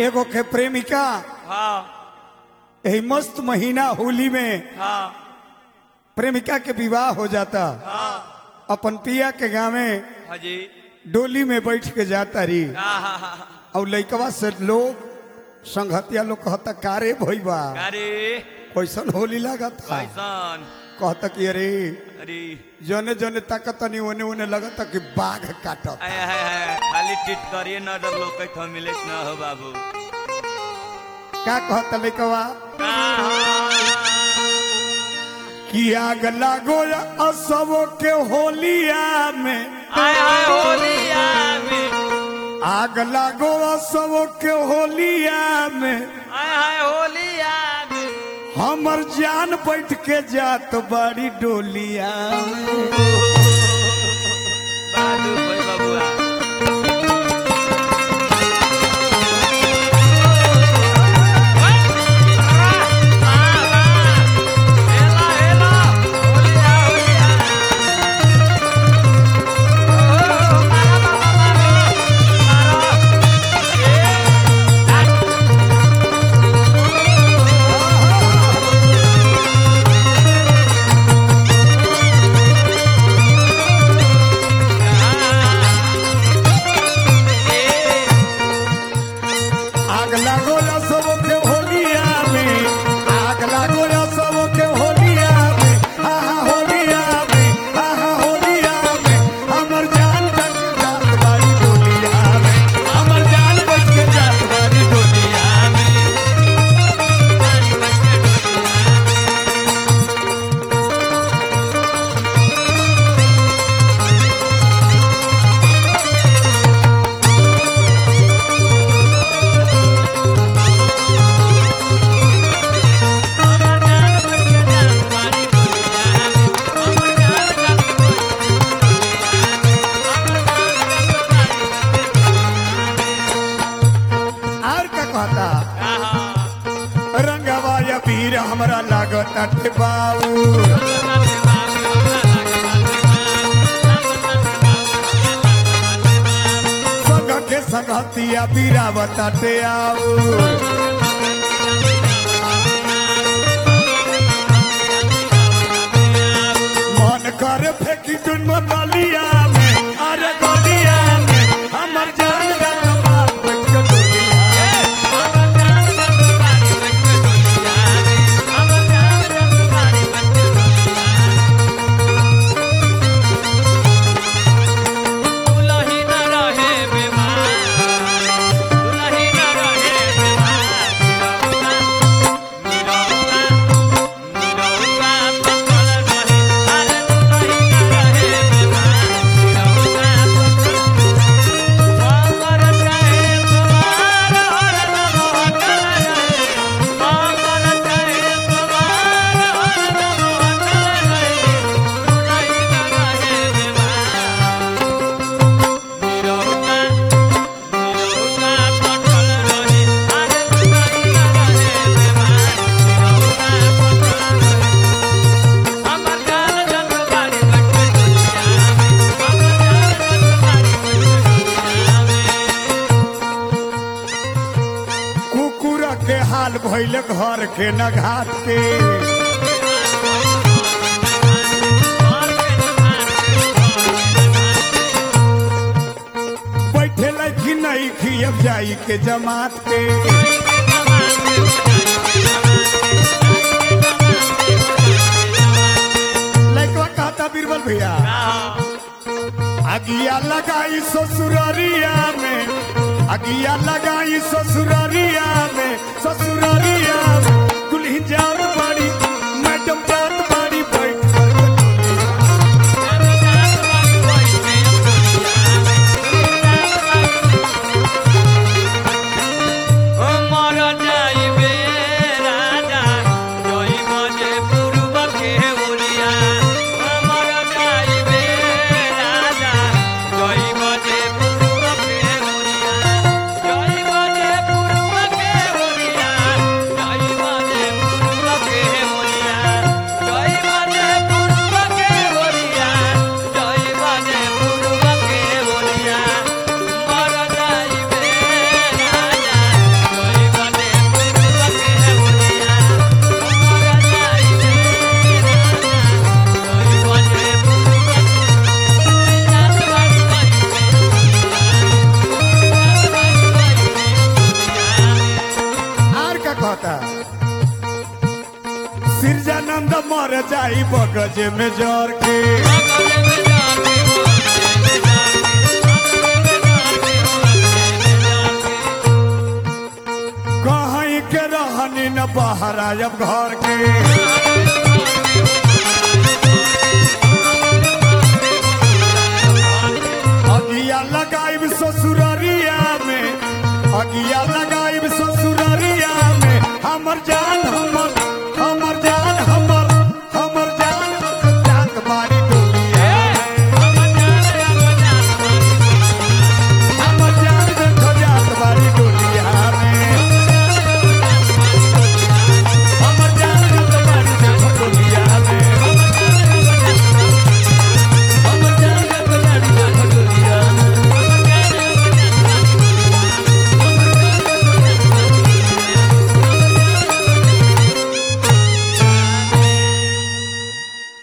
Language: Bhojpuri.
एगो के प्रेमिका हाँ यही मस्त महीना होली में हाँ प्रेमिका के विवाह हो जाता हाँ अपन पिया के गाँव में हाँ जी डोली में बैठ के जाता रही हाँ हाँ हाँ और लइकवा से लोग संघतिया लोग कहता कारे भइबा अरे कैसन होली लागत कैसन कहता कि अरे अरे जने जने ताकत नहीं ओने ओने लगता कि बाघ काटत आय हाय हाय खाली टिट करिए न डर लोग कहीं तो मिले न हो बाबू का कहता लइकवा कि आग लागो असबो के होलिया में आय हाय होलिया में आग लागो असबो के होलिया में आय हाय होलिया में हमर जान बैठ के जात बड़ी डोलिया में। बड़ा दुख भाई बाबुआ आग लागो सबो के होलिया में आग लागो सबो के होलिया में हा हा होलिया में हा हा होलिया में हमर जान बैठ के जात बड़ी डोलिया में हमर जान बैठ के जात बड़ी डोलिया में और का कहता रंगवा या वीर हमरा लागत अटे बाऊ संग के संगतिया बीरावत अटे आऊ मन करे फेंकी दुन मलिया में अरे गलिया में हमर जान गल मार बैठ के डोलिया में। कुकुर के हाल भइल घर के न घाट के बैठे लखी नहीं खियब जाई के जमात के लड़कवा कहता बीरबल भैया अगिया लगाई ससुररिया में अगिया लगाई ससुररिया में ससुररिया में दुल्ही जान बड़ी मैडम जान बड़ी बैठ कर डोलिया। मर जाइबे राजा जई बजे पूर्व के ओरिया मर जाइबे राजा जई बजे पूर्व के ओरिया जई बजे पूर्व के ओरिया जई बजे पूर्व जाई बगज में जर के कहीं के रहनी न बाहर आयब घर के अगिया लगाई ससुररिया में अगिया लगा